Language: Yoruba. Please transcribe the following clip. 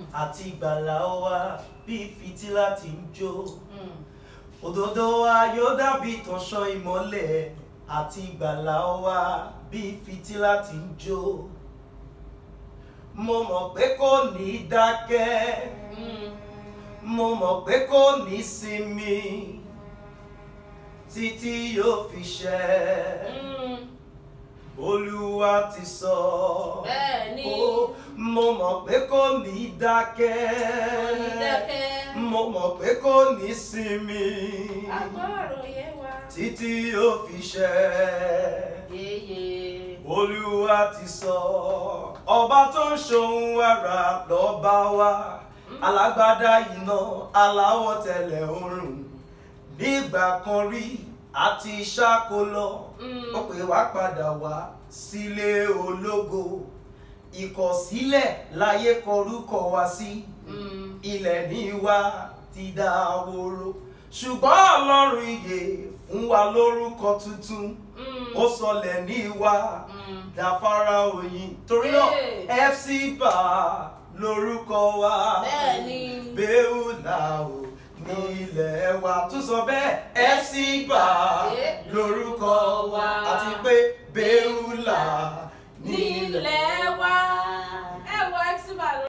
àti ìgbàlà wa bí fìtílà tí ń jó Mm. òdodo wa yóò dàbí ìtànṣán ìmọ́lẹ̀ àti ìgbàlà wa bí fìtílà tí ń jó mo mọ̀ pé kò ní dákẹ́ Mm. mo mọ̀ pé kò ní sinmi títí yóò fi ṣẹ Mm. olúwa ti sọ Bẹ́ẹ̀ ni. Ó, mo mọ̀ pé kò ní dákẹ́ Kò ní dákẹ́. mo mọ̀ pé kò ní sinmi agbọ́rọ̀ yẹ wa. títí yóò fi ṣẹ yeye. olúwa ti sọ ọba tó ń ṣohun wàrà lọ́ba wa alágbádá iná aláwọ̀ tẹ̀lẹ̀ oòrùn nígbà kan rí àti ṣáko lọ Mm. ó pè wá padà wá sílé ológo ìkọ̀sílẹ̀ láyé kọrúkọ wá sí Mm. ilẹ̀ ní wa ti dáwòrò ṣùgbọ́n ọlọ́run ìyè fún wa lórúkọ tuntun Mm. ó sọlẹ̀ ní wa Mm. dáfárá òyìn torí náà Hey. fc bá lórúkọ wa Bẹ́ẹ̀ni. bẹ́ẹ̀ùlà ò ní ilẹ̀ wa tún sọ bẹ́ẹ̀ fc bá Hey. lórúkọ